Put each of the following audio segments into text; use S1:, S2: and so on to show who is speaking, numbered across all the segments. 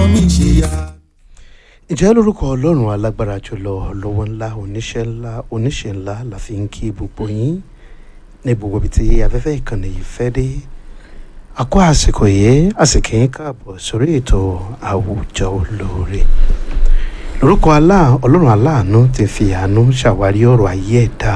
S1: mi ṣe ya.
S2: ìjẹ́ lórúkọ ọlọ́run alágbára jùlọ lọ́wọ́ ńlá oníṣẹ́ ńlá oníṣẹ́ ńlá la fi ń kí gbogbo yín ní gbogbo ibi tí afẹ́fẹ́ ìkànnì yìí fẹ́ dé àkó àsìkò yìí àsìkò yín káàbọ̀ sórí ètò àwùjọ olóore lórúkọ alá ọlọ́run aláàánú ti fi àánú ṣàwárí ọ̀rọ̀ ayé ẹ̀dá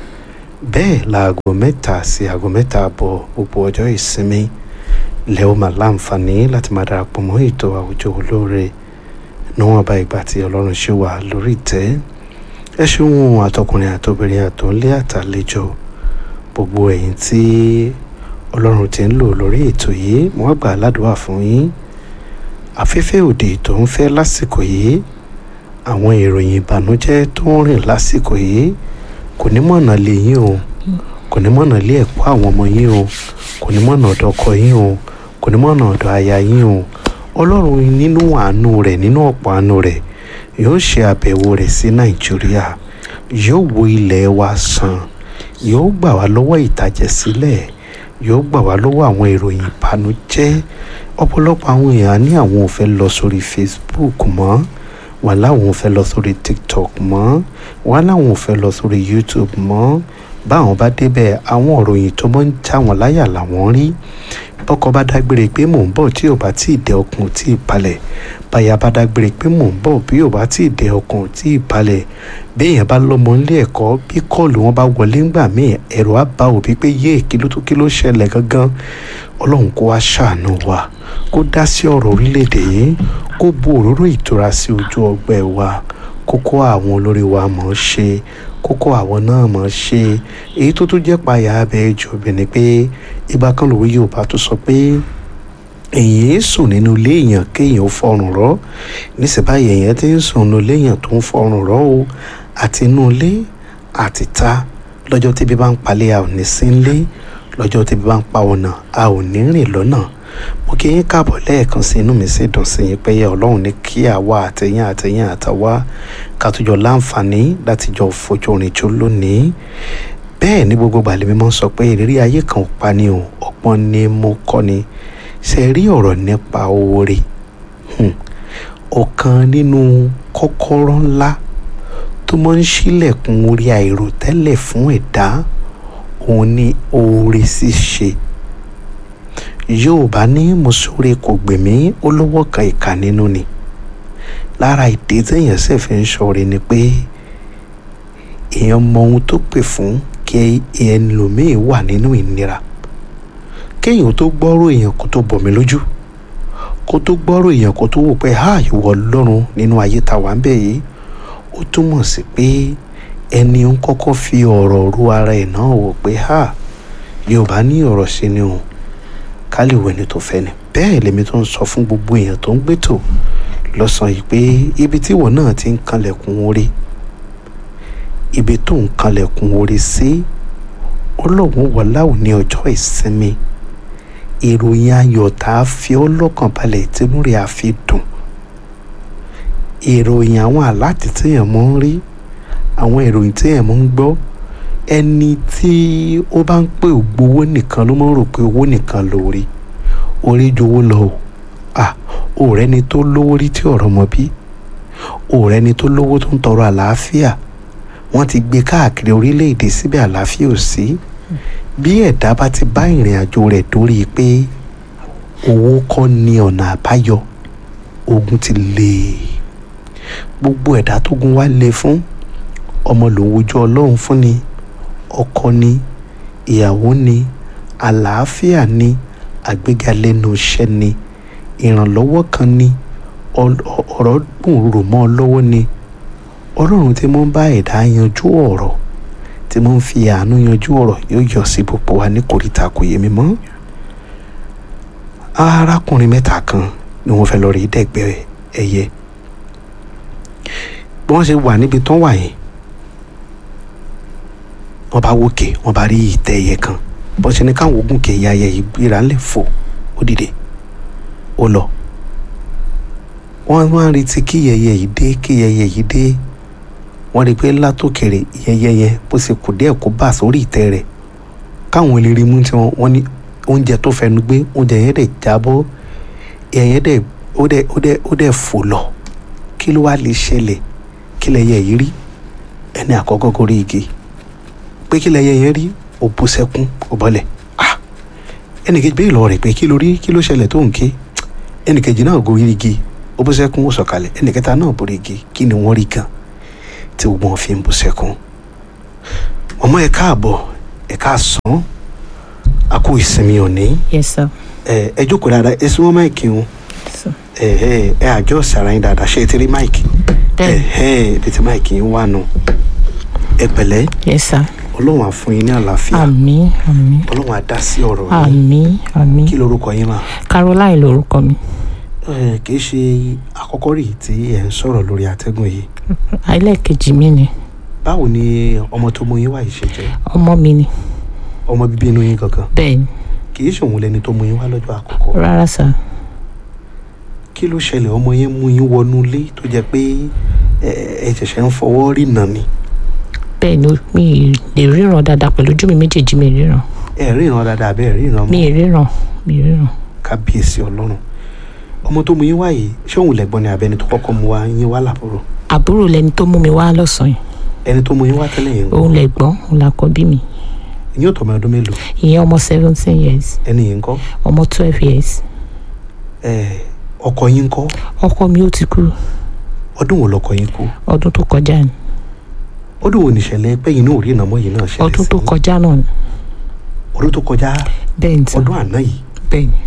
S2: bẹ́ẹ̀ láago mẹ́ta sí aago mẹ́ta àbọ̀ gbogbo ọjọ́ ìsinmi lẹ́wọ́ máa láǹfààní láti máa darapọ̀ mọ́ ètò àwùjọ olóore níwọ̀n bá ìgbà tí ọlọ́run ṣe wà lórí ìtẹ́ ẹ ṣeun àtọkùnrin àtobìnrin àtòǹlé àtàlejò gbogbo ẹ̀yin tí ọlọ́run ti ń lò lórí ètò yìí mo wá gbà ládùúgbà fún yín afẹ́fẹ́ òde tó ń fẹ́ lásìkò yìí àwọn ìròyìn ìbànújẹ́ tó ń rìn lásìkò yìí kò ní mọ̀nà lé yín o kò ní mọ̀nà lé ẹ̀kọ́ àwọn ọmọ yín o kò ní mọ̀nà ọ̀dọ̀ ọkọ yín o kò ní mọ̀nà ọ̀dọ̀ aya yín o ọlọ́run nínú àánú rẹ̀ nínú ọ̀pọ̀ àánú rẹ̀ yóò ṣe àbẹ̀wò rẹ̀ sí nàìjíríà yóò wo ilẹ̀ wa sàn yóò gbà wá lọ́wọ́ ìtàjẹ̀sílẹ̀ yóò gbà wá lọ́wọ́ àwọn ìròyìn ìbànújẹ́ ọ̀pọ̀lọpọ̀ àwọn èèyàn ní àwọn ò fẹ́ lọ sórí facebook mọ́ wọn láwọn ò fẹ́ lọ sórí tiktok mọ́ wọn láwọn ò fẹ́ lọ sórí youtube mọ́ báwọn bá débẹ̀ àwọn òròyìn tó mọ́ ń já wọn láyà làwọn rí bọ́kọ bá dágbére pé mò ń bọ̀ tí ò bá tí ì dẹ ọkùn tí ì balẹ̀ báyà bá dágbére pé mò ń bọ̀ bí ò bá tí ì dẹ ọkùn tí ì balẹ̀ béèyàn bá lọ́mọ nílé ẹ̀kọ́ bí kọ́ọ̀lù wọn bá wọlé ńgbà míì ẹ̀rọ á bá òbí pé yé kí ló tó kí ló ṣẹlẹ̀ gangan ọlọ́run kó wá ṣàánú wa kó dá sí ọ̀rọ̀ orílẹ̀-èdè yìí kó bu òróró ìtura sí ojú ọgbẹ́ wa kókó àwọn olórí wa mọ̀ ọ́ ṣe kókó àwọn náà mọ̀ ọ́ ṣe èyí tó tún jẹ́ payà abẹ́ jù obìnrin pé ìgbà kan lòwe yorùbá tó sọ pé èyí ń sùn nínú ilé èèyàn kéèyàn ó fọrùn rọ nísìbáyìí èèyàn ti ń sùn nínú ilé èèyàn tó ń fọrùn rọ o àti inú ilé àti ta lọ́jọ́ tẹ́bí bá ń palẹ̀ a ò ní sí ilé lọ́jọ́ tẹ́bí bá ń pa ọ̀nà a ò ní rìn lọ́nà mo kí yín káàbọ̀ lẹ́ẹ̀kan sí inú mi sì dùn sí yín pé ọlọ́run ní kí àwa àtẹ̀yìn àtẹ̀yìn àtàwa ká tó jọ láǹfààní láti jọ fojú rìn jọ lónìí bẹ́ẹ̀ ní gbogbo gbàlẹ́ mi máa ń sọ pé ìrírí ayé kan ò pa ni o ọgbọ́n ni mo kọ́ ni ṣe rí ọ̀rọ̀ nípa oore ọ̀kan nínú kọ́kọ́rọ́ ńlá tó máa ń ṣílẹ̀kùn orí àìròtẹ́lẹ̀ fún ẹ̀dá òun ni oore ṣíṣe yorùbá ní mùsùlùmí kò gbèmí olówó kan ìkà nínú ni lára ìdí téèyàn sì fi ń ṣọ̀rẹ́ ni pé èèyàn mọ ohun tó pè fún kí ẹlòmíì wà nínú ìnira kéèyàn tó gbọ́rọ̀ èèyàn kó tó bọ̀ mí lójú kó tó gbọ́rọ̀ èèyàn kó tó wò pé ha ìwọ ọlọ́run nínú ayé ta wà ń bẹ̀ yìí ó túmọ̀ sí pé ẹni ń kọ́kọ́ fi ọ̀rọ̀ ru ara ẹ̀ náà wò pé ha yorùbá ní ọ̀rọ̀ sí ni o ká lè wẹni tó fẹ́ ni bẹ́ẹ̀ lèmi tó ń sọ fún gbogbo èèyàn tó ń gbétò lọ́sàn-án yìí pé ibi tí ìwọ náà ti ń kanlẹ̀kùn orí ibi tó ń kanlẹ̀kùn orí sí ọlọ́run wọláwù ní ọjọ́ ìsinmi ìròyìn ayọ̀ tá a fi ọ́ lọ́kàn balẹ̀ tínú rẹ̀ á fi dùn ìròyìn àwọn àláàtì téèyàn mọ́ ń rí àwọn ìròyìn téèyàn mọ́ ń gbọ́ ẹni tí ó bá ń pè gbowó nìkan ló máa ń rò pé owó nìkan lórí orí jowó lọ o à òòrẹ́ ni tó lówó rí tí ọ̀rọ̀ mọ́ bí òòrẹ́ ni tó lówó tó ń tọrọ àlàáfíà wọ́n ti gbé káàkiri orílẹ̀-èdè síbẹ̀ àlàáfíà ò sí bí ẹ̀dá bá ti bá ìrìn àjò rẹ̀ dórí pé owó kọ́ ni ọ̀nà àbáyọ ogun ti lè gbogbo ẹ̀dá tó gun wá lé fún ọmọ lòun ojú ọlọ́run fún ni ọkọ ni ìyàwó ni àlàáfíà ni àgbéga lẹ́nu iṣẹ́ ni ìrànlọ́wọ́ kan ni ọ̀rọ̀ dùn rò mọ́ ọ lọ́wọ́ ni ọlọ́run tí mo ń bá ẹ̀dá yanjú ọ̀rọ̀ tí mo ń fi àánú yanjú ọ̀rọ̀ yóò yọ sí gbogbo wa ní kòríta kò yé mi mọ́ arákùnrin mẹ́ta kan ni wọ́n fẹ́ lọ rí dẹ́gbẹ́ ẹyẹ bí wọ́n ṣe wà níbi tán wà yẹn wọ́n bá wòkè wọ́n bá rí ìtẹ́ ẹyẹ kan bọ́n ṣe ní káwọn ogun kè ya ẹyẹ yìí gbéra ńlẹ̀ fò ó dìde ó lọ wọ́n máa ń retí kí ẹyẹ yìí dé kí ẹyẹ yìí dé wọ́n rí i pé látòkèrè ẹyẹ yẹn bó ṣe kù díẹ̀ kó bà sórí ìtẹ́ rẹ̀ káwọn eléré mú tí wọ́n ní oúnjẹ tó fẹnu gbé oúnjẹ yẹn dẹ̀ jábọ́ ẹyẹ dẹ̀ ó dẹ̀ ó dẹ̀ ó dẹ̀ fò lọ kí ló wá lè ṣẹlẹ̀ kí lẹyẹ yìí rí ẹni àkọ́kọ́ gorí igi pé kí lẹyẹ yẹn rí ó bú sẹ́kún ó bọ́lẹ̀ ah ẹnì kejì bẹ́ẹ̀ lọ rẹ̀ pé kí ló rí kí ló ṣẹlẹ̀ tó ń ké ẹnì kejì náà gorí igi ó bú sẹ́kún ó sọ̀kalẹ̀ ẹnì kẹta náà borí igi kí ni wọ́n rí gan tí gbogbo wọn fi ń bú sẹ́kún ọmọ ẹ káàbọ̀ ẹ káàsán a kú ìsinmi òní
S1: yes sir
S2: ẹ ẹ jókòó dáadáa ẹ sún mọ́ máìkì wọn
S1: so
S2: ẹ ẹ ẹ àjọ sàrà yín dáadáa ṣé ẹ ti rí máìkì ẹ
S1: bẹ́ẹ̀
S2: ẹ ibi tí máìkì yín wà nù ẹ pẹ̀lẹ́
S1: yes sir
S2: ọlọ́run á fún yín ní àlàáfíà
S1: àmín àmín
S2: ọlọ́run á dá sí ọ̀rọ̀ yín
S1: àmín àmín
S2: kí lorúkọ yín mà
S1: caroline lorúkọ mi
S2: ẹ kì í ṣe àkọ́kọ́ rí tí ẹ ń sọ̀rọ̀ lórí àtẹ́gùn yìí
S1: ẹlẹ́ẹ̀kejì mi ni
S2: báwo ni ọmọ tó mú yín wá yìí ṣe jẹ́
S1: ọmọ mi ni
S2: ọmọ bíbí inú yín gangan
S1: bẹ́ẹ̀ ni
S2: kì í ṣòun lẹni tó mú yín wá lọ́jọ́ àkọ́kọ́
S1: rárá sir
S2: kí ló ṣẹlẹ̀ ọmọ yẹn mú yín wọnú ilé tó jẹ́ pé ẹ ẹ ṣẹ̀ṣẹ̀ ń fọwọ́ rí nà ni
S1: bẹ́ẹ̀ ni mi lè ríran dáadáa pẹ̀lú ojú mi méjèèjì mi ríran
S2: ẹ ríran dáadáa bẹ́ẹ̀ ríran mọ́
S1: mi ríran mi ríran
S2: kábíyèsí ọlọ́run ọmọ tó mú yín wá yìí ṣé òun lẹ̀gbọ́n ni àbẹ́ni tó kọ́kọ́ mú wá yín wá làbúrò
S1: àbúrò lẹni tó mú mi wá lọ́sàn-án yìí
S2: ẹni tó mú yín wá tẹ́lẹ̀ yẹn ń
S1: òun
S2: kọ́
S1: lẹ̀gbọ́n òun làkọ́bí mi
S2: ìyẹn ò tọ́ ọmọ ọdún mélòó
S1: ìyẹn ọmọ seventeen years
S2: ẹni yìí ń kọ́
S1: ọmọ twelve years
S2: ẹ ọkọ yín ń kọ́
S1: ọkọ mi ó ti kú
S2: ọdún wo lọkọ yín kú
S1: ọdún tó kọjá ni
S2: ọdún wo nìṣẹ̀lẹ̀ pẹ́yìn náà ò rí ìnáwó yìí náà ṣẹlẹ̀
S1: ọdún
S2: sí
S1: tó kọjá náà ni
S2: ọdún tó kọjá
S1: bẹ́ẹ̀ ni sir
S2: ọdún àná yìí
S1: bẹ́ẹ̀ ni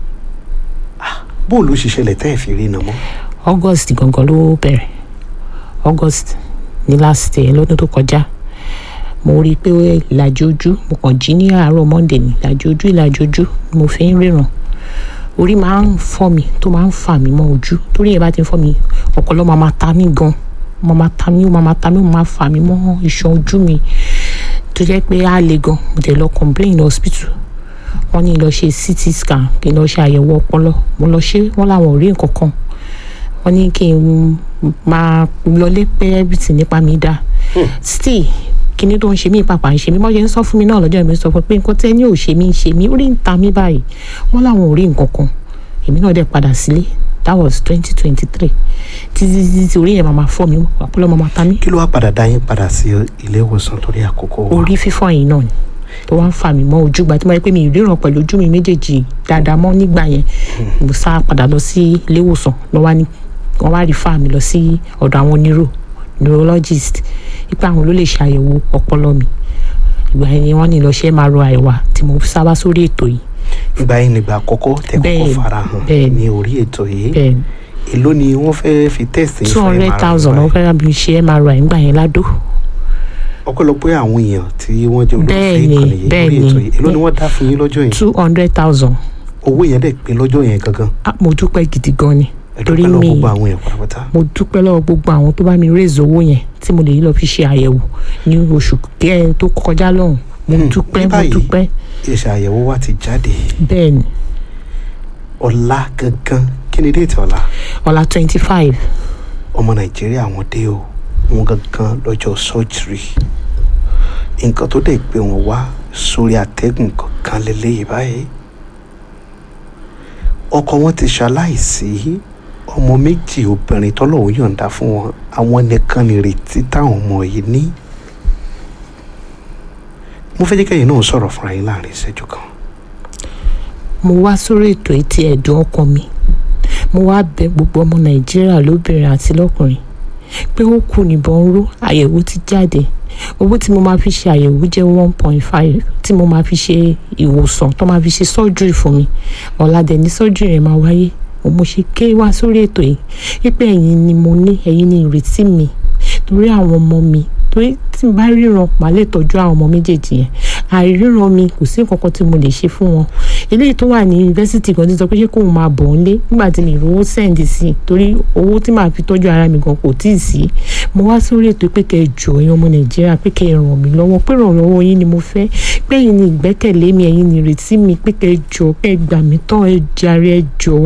S2: bóòlù ṣe ṣẹlẹ̀ tẹ́ ẹ̀ fi rí ìnáwó
S1: august gangan ló bẹ̀rẹ̀ august ní last year lọ́dún tó kọjá mo rí i pé ìlàjì ojú mo kàn jí ní àárọ̀ monday ní ìlàjì ojú ìlàjì ojú ni mo fi ń ríran orí máa ń fọ́ mi tó máa ń fà mí mọ́ ojú torí yẹn bá ti ń fọ́ mi ọpọlọ máa máa ta mí gan máa máa ta mí ó máa máa ta mí ó máa fà mí mọ́ iṣan ojú mi tó jẹ́ pé á le gan mo tẹ̀ lọ complain hospital wọ́n ní lọ ṣe ct scan kí n lọ ṣe àyẹ̀wò ọpọlọ mo lọ ṣe wọ́n làwọn ò rí nǹkan kan wọ́n ní kí n máa lọlé pé everything nípa mi dá still kíní tó ń ṣe mí pàpà ń ṣe mí wọ́n ṣe ń sọ fún mi náà lọ́jọ́ mi sọ fún pé nǹkan tẹ́ ní ò ṣe mí ń ṣe mí orí ń ta mí báyìí wọ́n làwọn ò rí nǹkan kan èmi náà dẹ̀ padà sílé that was twenty twenty three títí títí tí orí yẹn máa ma fọ́ mi ọpọlọ máa ma ta mí
S2: kí ló wá padà dá yín padà sí ilé ìwòsàn torí àkókò wa
S1: orí fífọ́ yìí náà ni tó wá ń fà mí mọ́ ojú gba tí mo rí pé mi ì ríran pẹ̀lú ojú mi méjèèjì dáadáa mọ́ nígbà yẹn mo sá padà lọ sí ilé ìwòsàn lọ́wọ́ ní wọ́n wá rí fáàmì lọ sí ọ̀dọ̀ àwọn neuro neurologist ipa àwọn ló lè ṣàyẹ̀wò ọpọlọ mi ìgbà yẹn ni wọ́n ní lọ ṣe máa ro àìwá tí mo sábà sórí ètò yìí
S2: ìgbà yín nígbà àkọ́kọ́ tẹ́ kọ́kọ́
S1: Bẹ́ẹ̀ni,
S2: farahàn
S1: bẹ́ẹ̀ni.
S2: ní orí ètò yìí
S1: bẹ́ẹ̀
S2: èló ni wọ́n fẹ́ fi test
S1: two hundred thousand wọ́n fẹ́ràn bí ṣe MRI nígbà yẹn ládó
S2: ọ̀pọ̀lọpọ̀ àwọn èèyàn tí wọ́n jẹ́ olùfẹ́
S1: Bẹ́ẹ̀ni,
S2: ìkànnì yìí lórí
S1: bẹ́ẹ̀ni.
S2: ètò yìí èló ni wọ́n dá fún yín lọ́jọ́ yẹn
S1: two hundred thousand
S2: owó yẹn dẹ̀ pé lọ́jọ́ yẹn gangan
S1: mo dúpẹ́ gidi gan ni
S2: ẹ
S1: torí
S2: dúpẹ́ lọ
S1: mi
S2: gbogbo àwọn èèyàn pátápátá
S1: mo dúpẹ́ lọ́wọ́ gbogbo àwọn tó bá mi raise owó yẹn tí mo lè lọ fi ṣe àyẹ̀wò ní oṣù kẹrin tó kọjá lọ́hùn mo
S2: Hmm,
S1: dúpẹ́
S2: ní
S1: mo
S2: báyìí-
S1: dúpẹ́
S2: èsì àyẹ̀wò wa ti jáde
S1: bẹ́ẹ̀ ni
S2: ọ̀la gangan kí ni déètì ọ̀la
S1: ọ̀la twenty five
S2: ọmọ nàìjíríà wọn dé o wọn gangan lọ́jọ́ sọ́jírì nǹkan tó dẹ̀ gbé wọn wá sórí àtẹ́gùn kankan lélẹ́yìí báyìí ọkọ wọn ti ṣaláìsí ọmọ méjì obìnrin tọ́lọ́hún yọ̀ǹda fún wọn àwọn nìkan nìrètí táwọn ọmọ yìí ní mo fẹ́ jẹ́ kẹ́yìn náà sọ̀rọ̀ fúnra yín láàrin ìṣẹ́jú kan
S1: mo wá sórí ètò etí ẹ̀dùn ọkàn mi mo wá bẹ̀ gbogbo ọmọ nàìjíríà lóbìnrin àti lọ́kùnrin pé ó kù níbọn ró àyẹ̀wò ti jáde owó tí mo máa fi ṣe àyẹ̀wò jẹ́ one point five tí mo máa fi ṣe ìwòsàn tó máa fi ṣe surgery fún mi ọ̀làdẹ̀ ní surgery yẹn máa wáyé mo ṣe ké wá sórí ètò yìí wípé ẹ̀yin ni mo ní ẹ̀yin ni ìrètí mi torí àwọn ọmọ mi torí tí n bá ríran màá lè tọ́jú àwọn ọmọ méjèèjì yẹn àìríran mi kò sí nǹkan kan tí mo lè ṣe fún wọn eléyìí tó wà ní yunifásitì kan ti sọ pé ṣé kóun máa bọ̀ ọ́n lé nígbà tí mi rówó sẹ́ǹdì sí i torí owó tí màá fi tọ́jú ara mi gan kò tíì sí mo wá sórí ètò pé kẹ́ ẹ jọ ẹ̀yin ọmọ nàìjíríà pé kẹ́ ẹ ràn mí lọ́wọ́ pé ìrànlọ́wọ́ yín ni mo fẹ́ pé ẹ̀yin ni ìgbẹ́kẹ̀lé mi ẹ̀yin ni ìrètí mi pé kẹ́ ẹ jọ kẹ́ ẹ gbà mí tán ẹ jàre ẹ jọ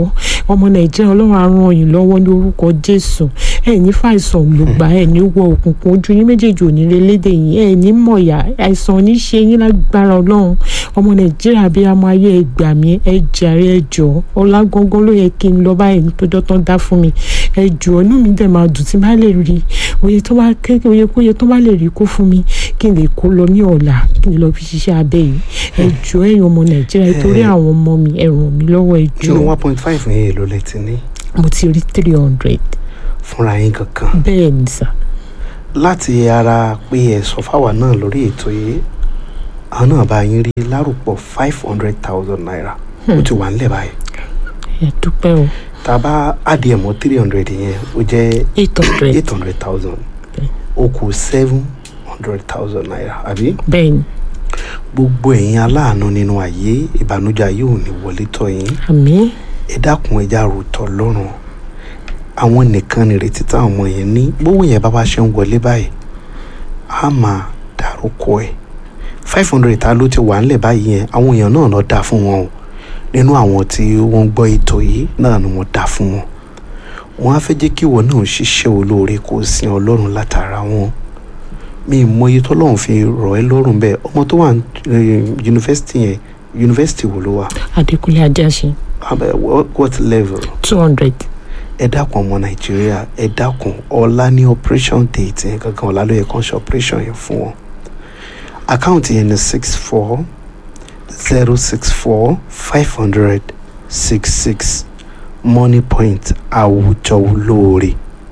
S1: ọmọ nàìjíríà ọlọ́run á ràn yín lọ́wọ́ ní orúkọ jésù ẹ ní fàìsàn lùgbà ẹ ní wọ òkùnkùn ojú yín méjèèjì ò ní relédè yín ẹ ní mọ̀yà àìsàn ò ní ṣe yín lágbára ọlọ́run ọmọ nàìjíríà bí amọ ayé ẹ gbà mí ẹ jàre ẹ jọ ọlá gangan ló yẹ kí n lọ báyìí tọjọ́ tán dá fún mi ẹ jọ inú mi dẹ̀ máa dùn tí bá lè rí oye tó bá kéèké oye kóye tó bá lè rí kó fún mi kí n lè kó lọ ní ọ̀la kí n lọ fi ṣiṣẹ́ abẹ yìí ẹ jọ ẹ̀yin ọmọ nàìjíríà torí àwọn ọmọ mi ẹ ràn mí lọ́wọ́ ẹ jọ
S2: nínú one point five yẹn èlò lẹ ti ní
S1: mo ti rí three hundred
S2: fúnra yín kankan
S1: bẹ́ẹ̀ ni sà
S2: láti ara pé ẹ sọ fáwa náà lórí ètò yìí àwọn náà bá yín rí lárúpọ̀ five hundred thousand naira ó ti wà nílẹ̀ báyìí
S1: ẹ dúpẹ́ o
S2: tá a bá adìẹ mọ́ three hundred yẹn ó jẹ́
S1: eight hundred
S2: eight hundred thousand ó kù seven hundred thousand naira àbí
S1: bẹ́ẹ̀ ni
S2: gbogbo ẹ̀yin aláàánú nínú ayé ìbànújẹ́ ayé ò ní wọlé tọ̀ yín
S1: àmín
S2: ẹ dákun ẹja ròtọ̀ lọ́rùn àwọn nìkan nìrètí táwọn ọmọ yẹn ní gbówó yẹn bá bá ṣe ń wọlé báyìí á máa dárúkọ ẹ five hundred ta ló ti wà ńlẹ̀ báyìí yẹn àwọn èèyàn náà lọ dá fún wọn o nínú àwọn tí wọ́n ń gbọ́ ètò yìí náà ni wọ́n dá fún wọn wọ́n á fẹ́ jẹ́ kí ìwọ náà ṣiṣẹ́ olóore kó o sin ọlọ́run látara wọn mi ì mọyì tọ́lọ́run fi rọ̀ ẹ́ lọ́rùn bẹ́ẹ̀ ọmọ tó wà ní yunifásitì yẹn yunifásitì wo ló wà
S1: adékúnlé ajásin
S2: Abẹ, what- what level
S1: two hundred
S2: ẹ dákun ọmọ nàìjíríà ẹ dákun ọ̀la ní operation date yẹn gangan ọ̀la ló yẹ kán ṣe operation yẹn fún wọn àkáǹtì yẹn ní six four zero six four five hundred six six money point àwùjọ olóore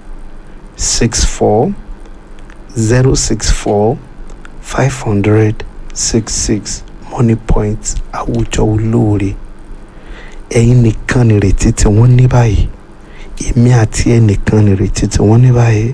S2: six four zero six four five hundred six six money point àwùjọ olóore ẹ̀yin nìkan nìrètí tí wọ́n ní báyìí èmi àti ẹnìkan nìrètí tí wọ́n ní báyìí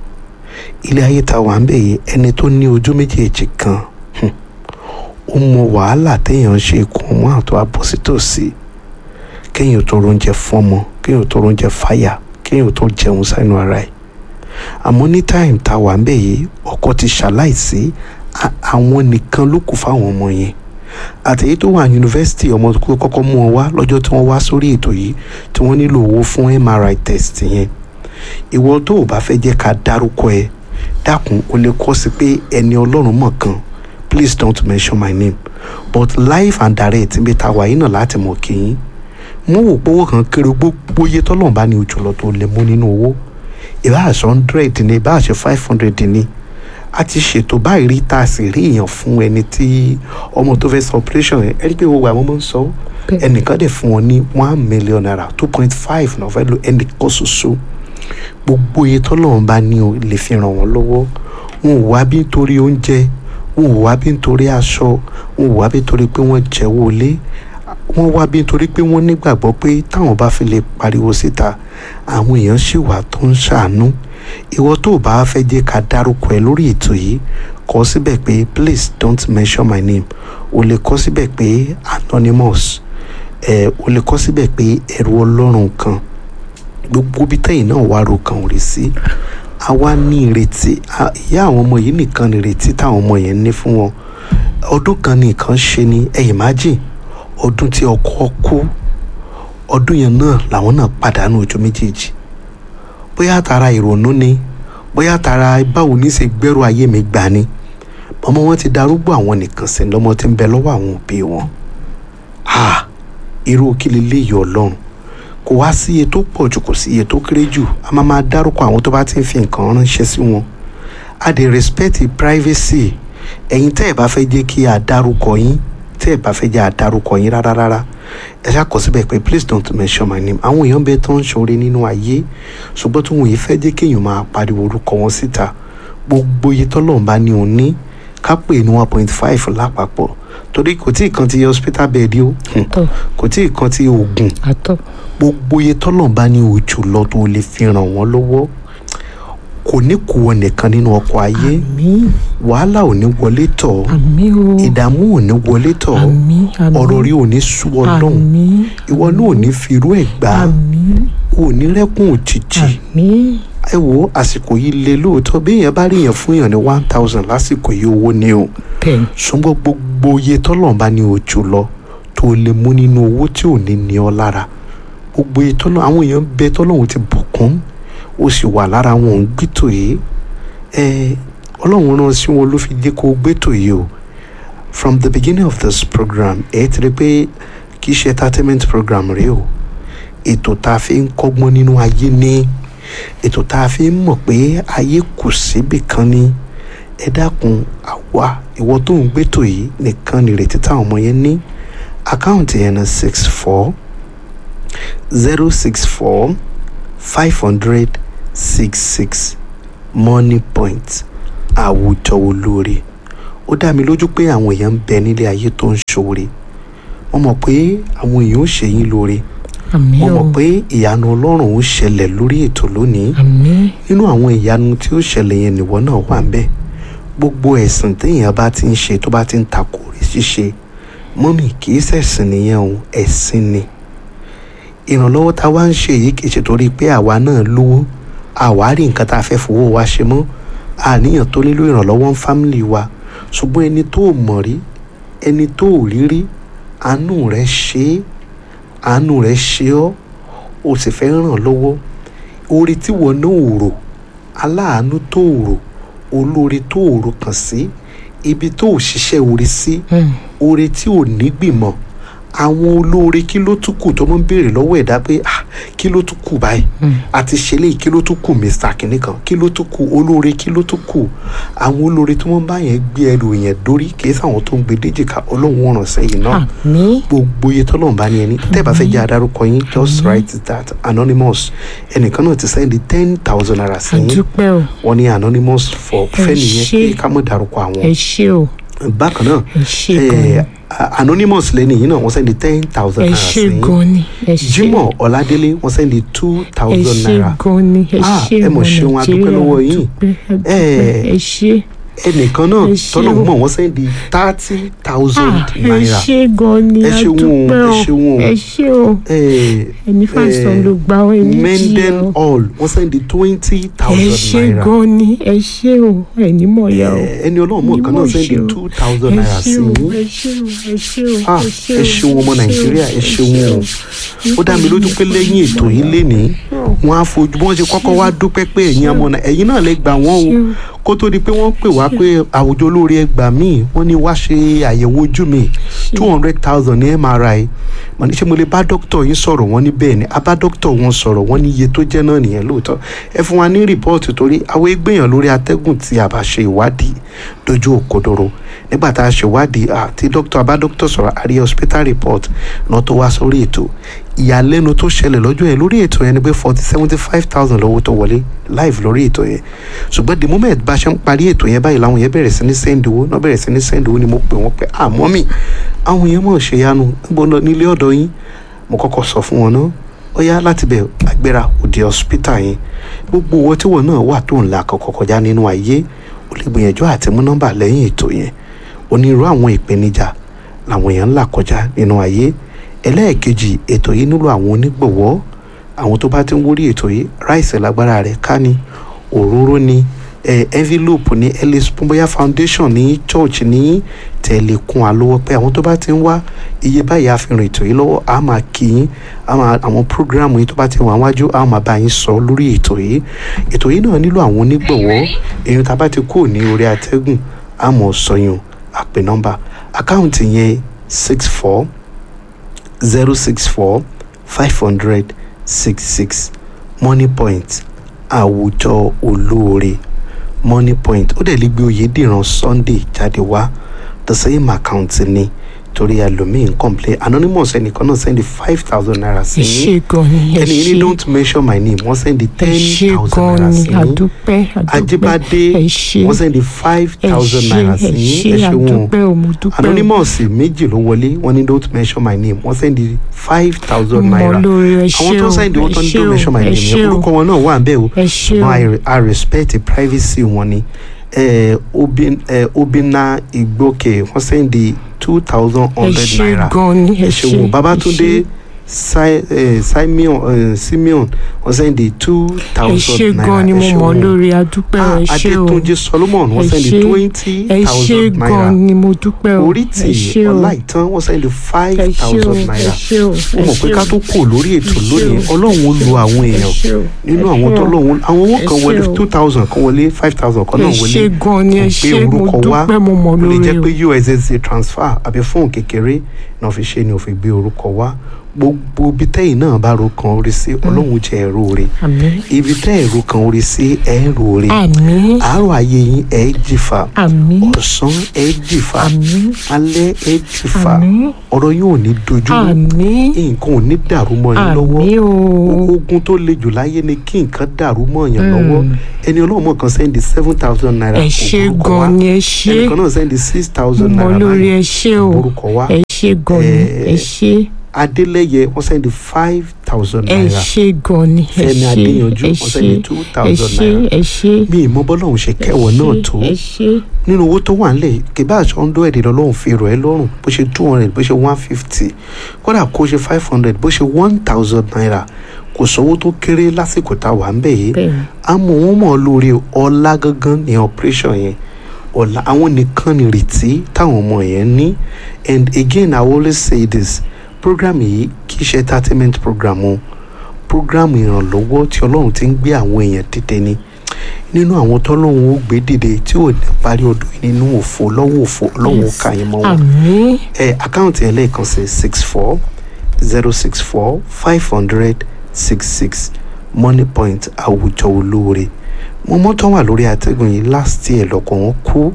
S2: ilé ayé ta wà ń bẹ̀ yìí ẹni tó ní ojú méjèèjì kan hmm, ó mọ wàhálà téèyàn ń ṣe kó mọ́ àtọ́ àbọ̀sítòsí kéèyàn tó róúnjẹ fọ́mọ kéèyàn tó róúnjẹ fáyà kéèyàn tó jẹun sínú ara ẹ̀ àmọ́ ní táìm ta wà ń bẹ̀ yìí ọkọ ti ṣaláìsí à- àwọn nìkan ló kù fáwọn ọmọ yẹn àtẹ̀yí tó wà yunifásitì ọmọ tó kọ́kọ́ mú wọn wá lọ́jọ́ tí wọ́n wá sórí ètò yìí tí wọ́n nílò owó fún MRI test yẹn ìwọ tó o bá fẹ́ jẹ́ ká dárúkọ ẹ dákun o lè kọ́ sí pé ẹni ọlọ́run mọ̀ kan please don't mention my name but live and direct níbi tá a wà yìí náà láti mọ̀ kéyìn mo wò pé owó kan kéré gbogbo iye tọ́lọ́run bá ní ojú lọ tó lè mú nínú owó ìbá àṣọ hundred ni ìbá àṣọ five hundred ni a ti ṣètò báyìí rí tá a sì rí èèyàn fún ẹni tí ọmọ tó fẹ́ sọ operation yẹn ẹni pé gbogbo àwọn ọmọ ń sọ
S1: Bẹ́ẹ̀.
S2: ẹnìkan dẹ̀ fún wọn ní one million naira two point five náà fẹ́ lo ẹnìkan ṣoṣo gbogbo iye tọ́lọ́run bá ní o lè fi ràn wọ́n lọ́wọ́ wọn ò wá bí nítorí oúnjẹ wọn ò wá bí nítorí aṣọ wọn ò wá bí nítorí pé wọ́n jẹ́wọ́ lé wọ́n wá bí nítorí pé wọ́n nígbàgbọ́ pé táwọn bá fi lè pariwo síta àwọn èèyàn ṣì wà tó ń ṣàánú ìwọ tó o bá fẹ́ jẹ́ ká dárúkọ ẹ lórí ètò yìí kọ síbẹ̀ pé please don't mention my name o lè kọ síbẹ̀ pé anonymous ẹ o lè kọ síbẹ̀ pé ẹrú ọlọ́run kan gbogbo bí tẹ́yìn náà wá ro kan ò rí sí àwa ní ìrètí a- ìyá àwọn ọmọ yìí nìkan ní ìrètí táwọn ọmọ yẹn ní fún wọn ọdún kan nìkan ṣe ni ẹ imagine ọdún tí ọkọ kú ọdún yẹn náà làwọn náà pàdánù ojú méjèèjì bóyá tara ìrònú ni bóyá tara báwo ní ṣe gbẹ́rù ayé mi gbà ni ọmọ wọn ti darúgbó àwọn nìkan sí lọ́mọ tí ń bẹ lọ́wọ́ àwọn òbí wọn ha irú kí leléyìí ọlọ́run kò wá sí iye tó pọ̀ jù kò sí iye tó kéré jù a máa máa dárúkọ àwọn tó bá ti ń fi nǹkan ránṣẹ́ sí wọn a dey respect privacy ẹ̀yin tẹ́ ẹ̀ bá fẹ́ jẹ́ kí a dárúkọ yín tẹ́ ẹ̀ bá fẹ́ jẹ́ a dárúkọ yín rárá rárá ẹ ṣáà kọ síbẹ̀ pé please don't mention my name àwọn èèyàn bẹ tó ń ṣoore nínú ayé ṣùgbọ́n tí wọn yìí fẹ́ jẹ́ kéèyàn máa pariwo orúkọ wọn síta gbogbo iye tọ́lọ́run bá ní òun ní ká pè ní one point five lápapọ̀ torí kò tí ì kan ti hospital bed o hmm,
S1: àtọ
S2: kò tí ì kan ti oògùn
S1: àtọ
S2: gbogbo iye tọ́lọ́run bá ní ojú lọ tó lè fi ràn wọ́n lọ́wọ́ kò ní kó wọn nìkan nínú ọkọ̀ ayé
S1: àmín
S2: wàhálà ò ní wọlé tọ̀
S1: àmín o
S2: ìdààmú ò ní wọlé tọ̀
S1: àmín àmín
S2: ọ̀rọ̀ rí ò ní sú ọlọ́run
S1: àmín
S2: ìwọ náà ò ní fi irú ẹ̀ gbà
S1: àmín
S2: ò ní rẹ́kùn òjijì
S1: àmín
S2: ẹ wo àsìkò yìí le lóòótọ́ bí èèyàn bá rí èèyàn fún èèyàn ní one thousand lásìkò yìí owó ni o
S1: bẹ́ẹ̀
S2: ṣùgbọ́n gbogbo iye tọ́lọ́run bá ní ojú lọ tó lè mú nínú owó tí ò ní ní ọ lára gbogbo ìtọ́nà àwọn èèyàn bẹ tọ́lọ́hún ti bùkún ó sì wà lára wọn òun gbẹ́tò yìí ẹ ọlọ́run rán sí wọn ló fi jẹ́ kó gbẹ́tò yìí o from the beginning of this program ẹ ti rí pé kì í ṣe entertainment program rèé o ètò tá a fi ń kọ́gbọ́n nínú ayé ní ètò tá a fi ń mọ̀ pé ayé kù síbì kan ní ẹ dákun àwa ìwọ tó ń gbẹ́tò yìí nìkan nìrètí táwọn ọmọ yẹn ní àkáǹtì yẹn ní six four zero six four five hundred six six money point àwùjọ olóore ó dá mi lójú pé àwọn èèyàn ń bẹ nílé ayé tó ń ṣoore wọ́n mọ̀ pé àwọn èèyàn ó ṣe yín lóore
S1: àmín
S2: wọ́n
S1: o
S2: mọ̀ pé ìyanu ọlọ́run ó ṣẹlẹ̀ lórí ètò lónìí
S1: àmín
S2: nínú àwọn ìyanu tí ó ṣẹlẹ̀ yẹn nìwọ náà wà ń bẹ̀ gbogbo ẹ̀sìn téèyàn bá ti ń ṣe tó bá ti ń takò rí ṣíṣe mọ́mì kì í ṣẹ̀sìn nìyẹn o ẹ̀sìn ni ìrànlọ́wọ́ tá a wá ń ṣe yìí kì í ṣe torí pé àwa náà lówó àwa rí nǹkan tá a fẹ́ fowó wa ṣe mọ́ àníyàn tó nílò ìrànlọ́wọ́ ń fámìlì wa ṣùgbọ́n ẹni tó ò mọ̀ rí ẹni tó ò rí rí àánú rẹ̀ ṣe é àánú rẹ̀ ṣe ọ́ o sì fẹ́ ràn lọ́wọ́ orí tí wọ́n náà ò rò aláàánú tó ò rò olóore tó ò rò kàn sí ibi tó ò ṣiṣẹ́ orí sí
S1: Mm.
S2: oore tí ò ní gbìmọ̀ àwọn olóore kí ló tún kù tó mọ́ ń béèrè lọ́wọ́ ẹ̀dá pé ah kí ló tún kù báyìí
S1: Mm.
S2: àti ṣẹlẹ̀ kí ló tún kù mr kìnìkan kí ló tún kù olóore kí ló tún kù àwọn olóore tí wọ́n bá yẹn gbé ẹrù yẹn dórí kì í sáwọn tó ń gbé déjìká ọlọ́run ọ̀ràn sẹ́yìn náà
S1: àmín
S2: gbogbo iye tọ́lọ́run bá ní ẹni tẹ́ ẹ bá fẹ́ jẹ́ adarúkọ yín just write that anonymous ẹnìkan náà ti sẹ́ndí ten thousand naira sí yín
S1: àdúpẹ́ o
S2: wọ́n ní anonymous for
S1: Ẹ
S2: fẹ́nìyẹn
S1: ṣé.
S2: pé ká mọ̀ dárúkọ àwọn
S1: ẹ ṣé o
S2: bákan náà
S1: ẹ ṣé
S2: eh,
S1: gan
S2: a- anonymous lẹ́ni yìí náà wọ́n sẹ́ndí ten thousand
S1: ẹ
S2: naira
S1: ṣé
S2: sí yín
S1: gan ni ẹ ṣé
S2: Jimoh Ọládélé wọ́n sẹ́ndí two
S1: ẹ
S2: thousand
S1: ṣé
S2: naira
S1: gan ni ẹ
S2: Ah,
S1: ṣé
S2: ẹ mọ̀
S1: ọmọ
S2: ṣeun, a dúpẹ́
S1: Nàìjíríà,
S2: lọ́wọ́ yín.
S1: dúpẹ́, a dúpẹ́.
S2: Eh,
S1: ẹ ṣé
S2: ẹnìkan náà
S1: Ẹ ṣé
S2: tọ́lọ̀
S1: o.
S2: mọ̀ wọ́n sẹ́ndí thirty thousand
S1: Ah, ẹ
S2: naira
S1: ṣé gan ni
S2: Ẹ
S1: a
S2: ṣeun o,
S1: dúpẹ́
S2: ẹ
S1: o
S2: ṣeun o.
S1: ẹ ṣé o
S2: Eh,
S1: ẹni fàṣọ
S2: eh,
S1: ló gba ọ ẹni jí
S2: Menden
S1: ọ
S2: Hall wọ́n sẹ́ndí twenty
S1: ẹ
S2: thousand
S1: ṣé
S2: naira
S1: gan ni ẹ ṣé o ẹni mọ̀ ya o
S2: Eh, ẹni ọlọ́run mọ̀ kan náà
S1: Mímọ̀
S2: sẹ́ndí
S1: ṣe o.
S2: two thousand
S1: ẹ
S2: naira sí
S1: ṣé o
S2: yín
S1: ẹ ṣé o ẹ ṣé o
S2: Ah, ẹ ṣeun ọmọ Nàìjíríà, ẹ ṣeun o. ó dá mi lójú pé lẹ́yìn ètò yìí lénìí wọ́n á fojú bí wọ́n ṣe kọ́kọ́ wá dúpẹ́ pé ẹ̀yin ọmọ náà ẹ̀yin náà lè gbà wọ́n o
S1: Ṣeun.
S2: kó tó di pé wọ́n pè wá pé àwùjọ olórí ẹgbà míì wọ́n ní wá ṣe àyẹ̀wò ojú mi two hundred thousand ní MRI mo ní ṣé mo lè bá dókítà yín sọ̀rọ̀ wọ́n ní bẹ́ẹ̀ ni a bá dókítà wọn sọ̀rọ̀ wọ́n ní iye tó jẹ́ náà nìyẹn lóòótọ́ ẹ fún wa ní rìpọ́ọ̀tì torí àwọn ẹgbẹ́yàn lórí atẹ́gùn tí a bá ṣe ìwádìí dojú òkodoro nígbà tá a ṣe ìwádìí àti dókítà a bá dókítà sọ̀rọ̀ a rí hospital report náà tó wá sórí ètò ìyàlẹ́nu tó ṣẹlẹ̀ lọ́jọ́ yẹn lórí ètò yẹn ni pé forty seventy five thousand lọ́wọ́ tó wọlé live lórí ètò yẹn ṣùgbọ́n the moment bá ṣe ń parí ètò yẹn báyìí làwọn yẹn bẹ̀rẹ̀ sí ní send owó náà bẹ̀rẹ̀ sí ní send owó ni mo pè wọ́n pé àmọ́ mi àwọn yẹn mọ̀ ṣe yanu níbo lọ nílé ọ̀dọ̀ yín mo kọ́kọ́ sọ fún wọn náà ó yá láti bẹ̀ agbéra òde hospital yẹn gbogbo owó tí wọn náà wà tó ń la kọ̀kọ̀ kọjá nínú ayé ó lè gbìyànjú àti mú nọ́mbà lẹ́yìn ètò yẹn onírú àwọn ìpèníjà làwọn èèyàn ń là kọjá nínú ayé ẹlẹ́ẹ̀kejì ètò yìí nílò àwọn onígbọ̀wọ́ àwọn tó bá ti ń wórí ètò yìí ráìsì lágbára rẹ̀ ká ní òróró ní eh, envelope ní ellis pumboya foundation ní church ní tẹ̀lékun àlọ́wọ́ pé àwọn tó bá ti ń wá iye báyìí àfihàn ètò yìí lọ́wọ́ a máa kí yín a máa àwọn program yìí tó bá ti wà wájú a máa bá yín sọ lórí ètò yìí ètò yìí náà nílò àwọn onígbọ̀wọ́ èyí tá a bá ti kúrò ní orí atẹ́gùn a mọ̀ sọyún àpè nọ́mbà àkáǹtì yẹn six four zero six four five hundred six six money point àwùjọ olóore money point ó dẹ̀ lè gbé oyèdèrán sunday jáde wá the same account ni torí ẹlòmíín complain anonymous ẹnìkan náà send five thousand naira sí
S1: ẹ
S2: yín
S1: ṣé gan ni ẹ
S2: ẹni yìí
S1: ṣé
S2: ní don't mention my name wọ́n send
S1: ẹ
S2: ten
S1: ṣé
S2: thousand
S1: gan
S2: naira
S1: ni
S2: sí yín
S1: àdúpẹ́ àdúpẹ́
S2: ajibade
S1: ẹ ṣé
S2: wọ́n send five
S1: ẹ
S2: thousand
S1: ṣé
S2: naira
S1: ẹ
S2: sí yín
S1: ṣé
S2: ẹ ṣe wọn
S1: àdúpẹ́ o mo dúpẹ́ o
S2: anonymous méjì ló wọlé wọ́n ní don't mention my name wọ́n send five thousand
S1: mo
S2: naira
S1: lórí ẹ ṣé
S2: àwọn tó
S1: o
S2: send owó tó
S1: ẹ
S2: ní
S1: ṣé
S2: don't
S1: o
S2: mention my
S1: ẹ
S2: name
S1: ṣé
S2: yẹn
S1: o
S2: orúkọ wọn náà wà ń bẹ̀ o
S1: ẹ ṣé o
S2: ṣùgbọ́n I, I respect the privacy wọn ni eh, Obin, eh, Obinna Igboke wọ́n send two thousand
S1: ẹ
S2: hundred
S1: ṣé
S2: naira
S1: gan ni ẹ
S2: ẹ
S1: ṣé
S2: ṣeun Babatunde
S1: ẹ
S2: Si- eh, Simeon eh, Simeon wọ́n sẹ́ndì two
S1: ẹ
S2: thousand
S1: ṣé
S2: naira
S1: gan ni mo
S2: ẹ ṣé
S1: mọ̀
S2: wọn.
S1: lórí adúpẹ́
S2: Ah,
S1: ẹ ṣé o
S2: Adétúnjí Solomon wọ́n
S1: Ẹ
S2: sẹ́ndì
S1: ṣé.
S2: twenty
S1: ẹ ṣé
S2: thousand naira
S1: gan ni mo dúpẹ́ o ẹ
S2: Orítì
S1: ṣé o
S2: Ọláìtàn wọ́n sẹ́ndì five
S1: ẹ ṣé o
S2: thousand
S1: ẹ
S2: naira
S1: ṣé o
S2: ó
S1: ẹ
S2: mọ̀ pé
S1: ṣé
S2: ká
S1: o.
S2: tó kù lórí ètò
S1: Ẹ ṣé
S2: lónìí
S1: o.
S2: Ọlọ́run ó lo àwọn
S1: ẹ
S2: èèyàn
S1: ṣé o.
S2: nínú
S1: ẹ
S2: àwọn
S1: ṣé
S2: tó
S1: o.
S2: lóun àwọn owó
S1: Ẹ
S2: kan
S1: ṣé
S2: wọlé
S1: o.
S2: two thousand kan wọlé five thousand kan
S1: ẹ
S2: náà
S1: ṣé
S2: wọlé
S1: gan ni ẹ
S2: kò gbé
S1: ṣé mo
S2: orúkọ wá
S1: dúpẹ́ mo mọ̀
S2: ó lè
S1: lórí
S2: jẹ́
S1: o
S2: pé ussd transfer àbí fóònù kékeré náà fi ṣe ni ò fi gbé orúkọ wá gbogbo ibi tẹ́yìn náà bá ro kan orí sí ọlọ́run jẹ́ ẹ̀rọ rẹ̀
S1: àmín
S2: ibi tẹ́ ẹ̀rọ kan orí sí ẹ̀rọ rẹ̀
S1: àmín
S2: àárọ̀ ayé yín ẹ̀ jìfà
S1: àmín
S2: ọ̀sán ẹ̀ jìfà
S1: àmín
S2: alẹ́ ẹ̀ jìfà
S1: àmín
S2: ọ̀rọ̀ yín ò ní dojú rú
S1: àmín
S2: nǹkan ò ní dàrú mọ́ yín lọ́wọ́
S1: àmín o
S2: ogun tó le jù láyé ni kí nǹkan dàrú mọ́ yàn lọ́wọ́
S1: Mm.
S2: ẹni ọlọ́mọ kan sẹ́ndì seven thousand naira
S1: ẹ ṣé
S2: kò borúkọ wá
S1: gan ni ẹ ṣé
S2: ẹnìkan náà sẹ́ndì six
S1: mo
S2: thousand
S1: mọ̀
S2: naira
S1: lórí
S2: báyìí
S1: ẹ ṣé
S2: kò
S1: o
S2: borúkọ wá
S1: ẹ ṣé gan ni ẹ
S2: Eh,
S1: ṣé
S2: adélẹ́yẹ wọ́n sẹ́ndì five thousand
S1: ẹ
S2: naira
S1: ṣé gan ni ẹ
S2: fẹ́mi
S1: ṣé
S2: adéyanjú
S1: ẹ
S2: wọ́n
S1: ṣé
S2: sẹ́ndì two
S1: ẹ
S2: thousand
S1: ṣé
S2: naira
S1: ẹ ṣé
S2: mi ìmọ̀ bọ́lọ́hún ṣe kẹwọ̀ náà tó
S1: ẹ ṣé
S2: nínú owó tó wà nílẹ̀ kìbá àṣọ ń dó ẹ̀dẹ̀ lọ́lọ́run fi rọ̀ ẹ́ lọ́rùn bó ṣe two hundred bó ṣe one fifty kódà kó ṣe five hundred bó ṣe one thousand naira kò sówó tó kéré lásìkò tá a wà ń bẹ̀ yìí
S1: bẹ́ẹ̀
S2: àmọ́ wọ́n mọ̀ lórí ọlá gangan ní operation yẹn ọ̀la àwọn nìkan ní ìrètí táwọn ọmọ yẹn ní and again i always say this program yìí kì í ṣe entertainment program o program ìrànlọ́wọ́ tí ọlọ́run ti ń gbé àwọn èèyàn dìde ni nínú àwọn tọ́lọ́run ó gbé dìde tí ò ní parí ọdún yìí nínú òfo lọ́wọ́ òfo ọlọ́run ó kà yín mọ́ wọn
S1: àmín
S2: ẹ àkáǹtì ẹ lẹ́ẹ̀kan sí six four zero six four five hundred six six money point àwùjọ olóore mo mọ́tò wà lórí àtẹ̀gùn yìí last year lọ́kọ̀ wọn kú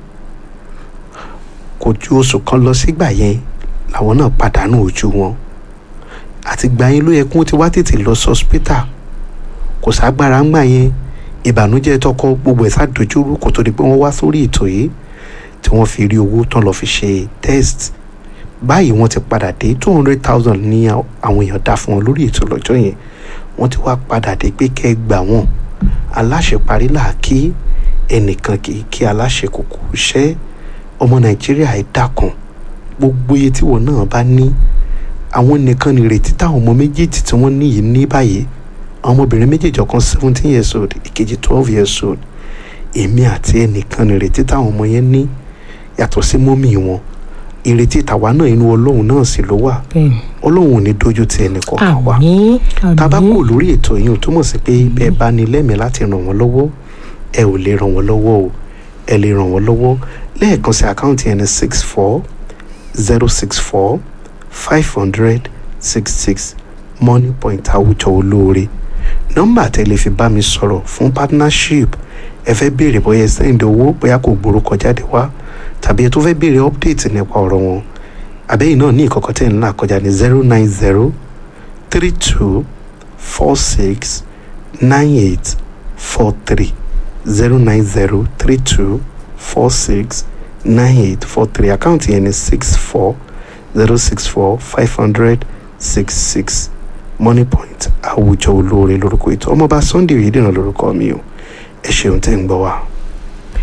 S2: kò ju oṣù kan lọ sígbà yẹn làwọn náà pàdánù ojú wọn àtìgbà yẹn ló yẹ kí wọ́n ti wá tètè lọ sọ́spítà kò ságbára ń gbà yẹn ìbànújẹ́ tọkọ gbogbo ẹ̀ sádojúrú kò tó di pé wọ́n wá sórí ètò yìí tí wọ́n fi rí owó tán lọ fi ṣe test báyìí wọ́n ti padà dé two hundred thousand ní àwọn èèyàn dá fún wọn lórí ètò lọ́jọ́ yẹn wọ́n ti wá padà dé pé kẹ́ ẹ gbà wọ́n aláṣẹ parí là kí ẹnìkan kì í kí aláṣẹ kòkó ṣẹ́ ọmọ nàìjíríà ẹ dákun gbogbo iye tí wọn náà bá ní àwọn nìkan nìrètí táwọn ọmọ méjèèjì tí wọ́n ní yìí ní báyìí àwọn ọmọbìnrin méjèèjì ọ̀kan seventeen years old ìkejì twelve years old èmi àti ẹnìkan nìrètí táwọn ọmọ yẹn ní yàtọ̀ sí mọ́mì wọn ìrètí tàwa náà inú ọlọ́run náà sì ló wà
S1: bẹ́ẹ̀ ni
S2: ọlọ́run ò ní dojú ti ẹnì kọ̀ọ̀kan wa
S1: àmín
S2: tábà
S1: àmín
S2: kò lórí ètò yìí ò túmọ̀ sí pé bẹ́ẹ̀ bá ní lẹ́mìí láti ràn wọ́n lọ́wọ́ ẹ ò lè ràn wọ́n lọ́wọ́ o ẹ lè ràn wọ́n lọ́wọ́ lẹ́ẹ̀kan sí àkáǹtì ẹni six four zero six four five hundred six six money point àwùjọ olóore nọ́mbà tẹ́ lè fi bá mi sọ̀rọ̀ fún partnership ẹ fẹ́ béèrè bóyá ẹ sẹ́yìn owó bóyá kò gbórúkọ jáde wá tàbí ẹ tó fẹ́ béèrè update nípa ọ̀rọ̀ wọn àbẹ́yìn náà ní ìkọ̀kọ̀ tẹ̀ ń là kọjá ní zero nine zero three two four six nine eight four three zero nine zero three two four six nine eight four three àkáǹtì yẹn ní six four zero six four five hundred six six money point àwùjọ olóore lórúkọ ètò ọmọọba sunday oyèdènà lórúkọ mi o ẹ ṣeun tẹ́ ń gbọ́ wa.